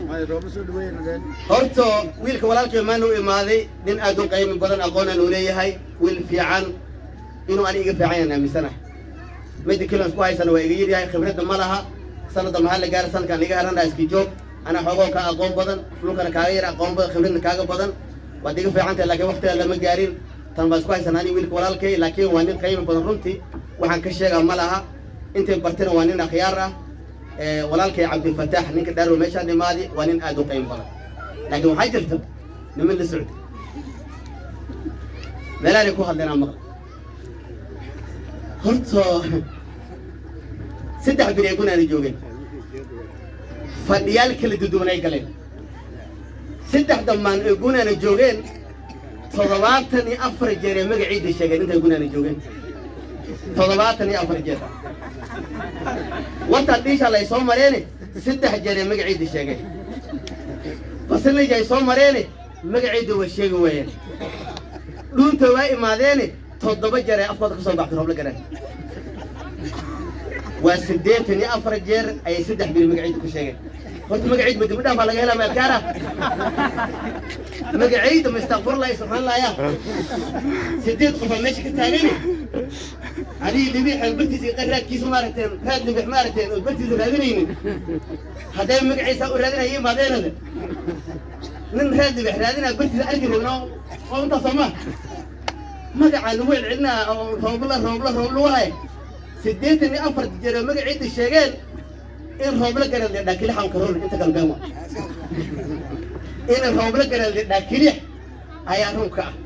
horta wiilka walaalkay maanu imaaday nin aad u qaymi badan aqoonaan uu leeyahay wiil fiican inuu ani iga fiican yaan aaminsanahay midda kilan isku haysana waa iga yaryahay khibradda ma laha sanadda maxaa la gaara sanadkaan iga haranaa iski joog anaa xoogoo ka aqoon badan dhulkana kaaga yar aqoon badan khibradna kaaga badan waad iga fiican tahay laakiin waqtigaa lama gaarin tan baa isku haysanaa ani wiilka walaalkay laakiin waa nin qaymi badan runtii waxaan ka sheegaa ma laha intay bartina waa nin akhyaar ah walaalkay cabdilfataax ninka dhaaro meeshaan imaadi waa nin aad u qaymi badan laakiin waxaa jirta niman la socda meelaanay ku hadleen aan maqla horta saddex beri ay gunaana joogeen fadhiyaal kala duduwan ay galeen saddex dhammaan ay gunaana joogeen toddobaatan iyo afar jeer ee magaciida sheegeen intay gunaana joogeen toddobaatan iyo afar jeer wartaan dhiisha lay soo mareene saddex jeer ee magaciida sheegeen basilija ay soo mareene magaciida waa sheegi waayeen dhuunta waa imaadeene toddoba jeer ee afkooda ka soo baxtay roobla garaan waa siddeetan iyo afar jeer ayay saddex biri magaciida ku sheegeen horta magaciid ma dibidhaan baa laga helaa meelkaara magaciida ma istakfurlahi subxaanallaya sideed qofaa meesha ka taagani adiga libixan bartiisa iqa raadkiisa maaragteen raad libix maaragteen oo bartiisa raadinaynin hadday magaciisa u raadinaya imaadeenada nin raad libix raadinaa bartiisa arki rogna oo intaas soo ma magacaa lagu celcelinaa oo roobla roobla roobla wahay siddeetan iyo afar jeer oo magaciida sheegeen in roobla garan le dhaakilixan karoon inta kale been waa in roobla garan le dhaakilix ayaa runka ah